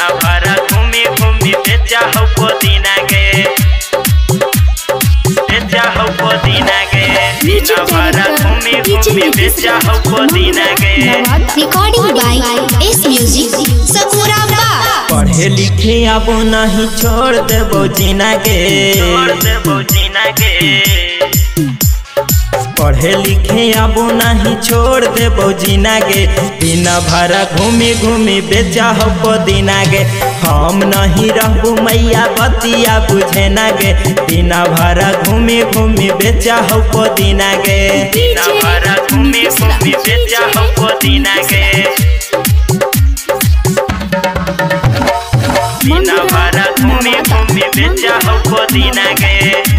दिना भर घूमी घूमी बेचा हो पुदीना के बेचा हो पुदीना के दिना भर घूमी घूमी बेचा हो पुदीना के Recording by S Music, Sakuraba. पढ़े लिखे अब नहीं छोड़ देबो जीना के छोड़ देबो जीना के पढ़े लिखे अब नहीं छोड़ देबो जीना के दिन भर घूमी घूमी बेचा हो पुदीना के हम नहीं रहबू मैया बतिया बुझे ना गे दिन भर घूमी घूमी बेचा हो पुदीना के दिना भर घूमी घूमी बेचा हो पुदीना के दिना भर घूमी घूमी बेचा हो पुदीना के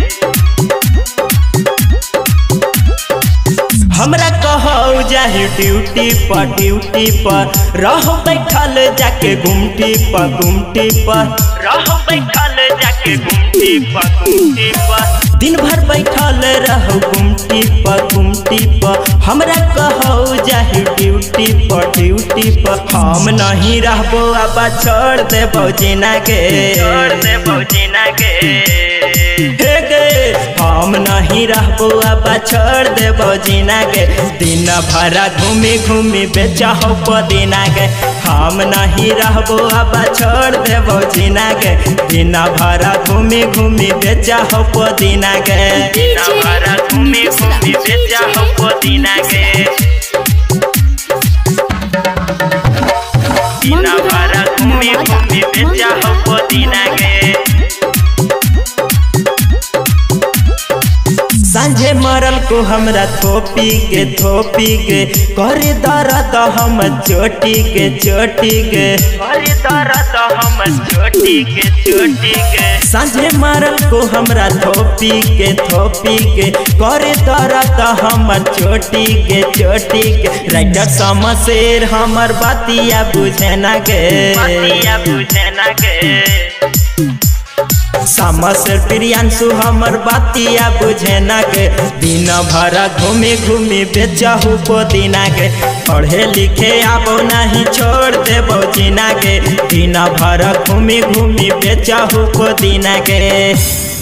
हमरा कहो जाहि ड्यूटी पर ड्यूटी पर रह बैठल जाके गुमटी पर गुमटी पर रहो बैठल जाके घूमती पर घूमती पर दिन भर बैठल रहो गुमटी पर गुमटी पर हमरा कहो जाहि ड्यूटी पर ड्यूटी पर हम नहीं रहबो अब छोड़ देबो जीना के छोड़ देबो जीना के हे गे हम नहीं रहबो अब छोड़ देबो जीना के दिन भर घूमी घूमी बेचा हो पुदीना के हम नहीं रहबो अब छोड़ देबो जीना के दिन भर घूमी घूमी बेचा हो पुदीना के दिना भर घूमी घूमी बेचा हो पुदीना के दिना भर घूमी घूमी बेचा हो पुदीना के सांझे मरल को हमरा थोपी के थोपी के करे दर्द हम चोटी के चोटी के हरी दर्द हम छोटी के छोटी के सांझे मरल को हमरा थोपी के थोपी के करे दर्द हमर चोटी के चोटी के राइटर समशेर हमर बातिया बुझे ना के बतिया बुझे ना के समशेर प्रियांशु हमर बातिया बुझे ना के दिन भर घूमी घूमी बेचहु पुदीना के पढ़े लिखे आबो नहीं छोड़ देबो जीना के दिन भर घूमी घूमी बेचहु पुदीना के